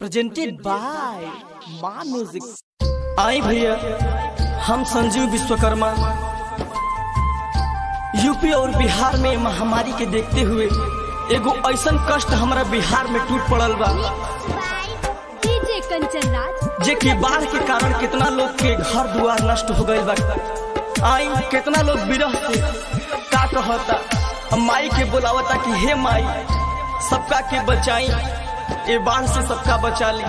presented by Maa music आई भैया हम संजीव विश्वकर्मा यूपी और बिहार में महामारी के देखते हुए एगो ऐसन कष्ट हमारा बिहार में टूट पड़ल बा डीजे कंचन राज जे कि बाढ़ के कारण कितना लोग के घर दुआर नष्ट हो गईल बा आई कितना लोग विरह से का कहता अब माई के बुलावता कि हे माई सबका के बचाई ए बाढ़ से सबका बचा ली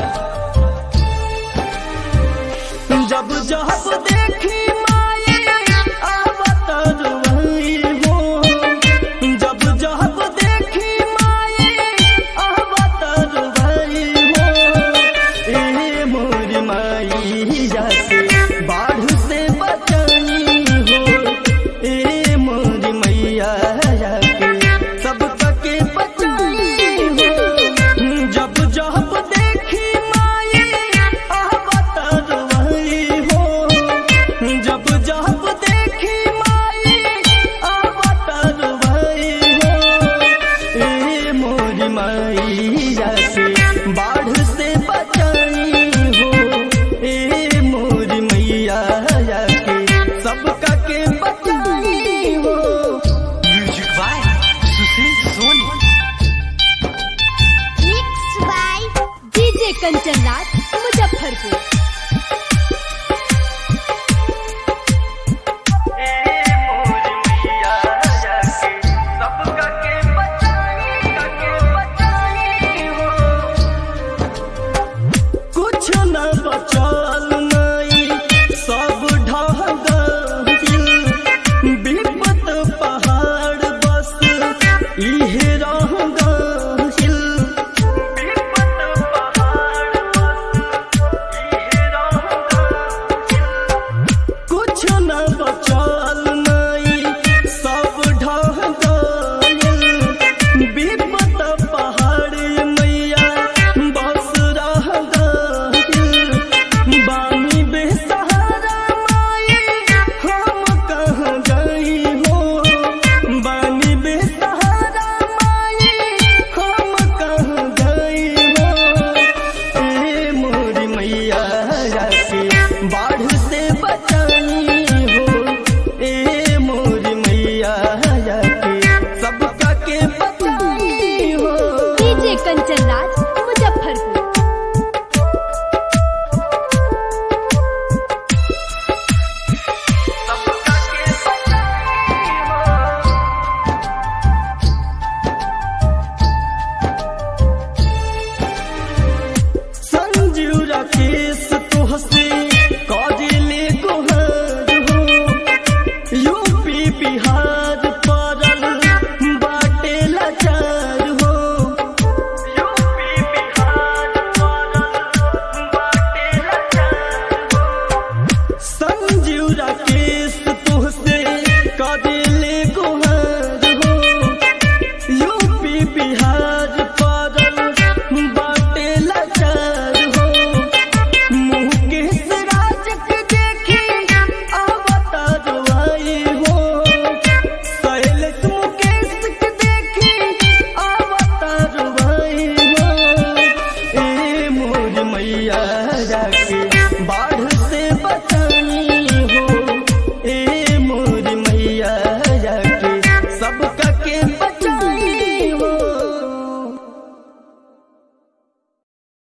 जब जब देखी माई आवत रुई हो जब जब देखी माई आवत रुई हो ए मोरी माई जाके बाढ़ से बचाई हो ए मोरी मैया जाके सब के बचाई हो जब जब देखी माई आवत रुई हो जब जब देखी माई आवत रुई हो ए मोरी माई जाके बाढ़ से बचाई हो ए मोरी मैया जाके सबका के बचाई हो music by Sushil Soni mix by DJ Kanchan Raj Muzaffarpur कुछ न बचल नहीं सब ढह गइल विपत पहाड़ बस इहे रह गइल विपत पहाड़ बस इहे रह कुछ न बचल नहीं सब ढह गइल विपत पहाड़ मैया बस रह गइल बानी बेसहारा माई हम कहाँ गई हो बानी बेसहारा माई हम कहाँ गई हो ए मोरी मैया जाके बाढ़ से बचाई हो ए मोरी मैया जाके सबका के बचाई हो डीजे कंचन राज मुजफ्फरपुर सबका के बचाई हो संजीव राकेश तुहसे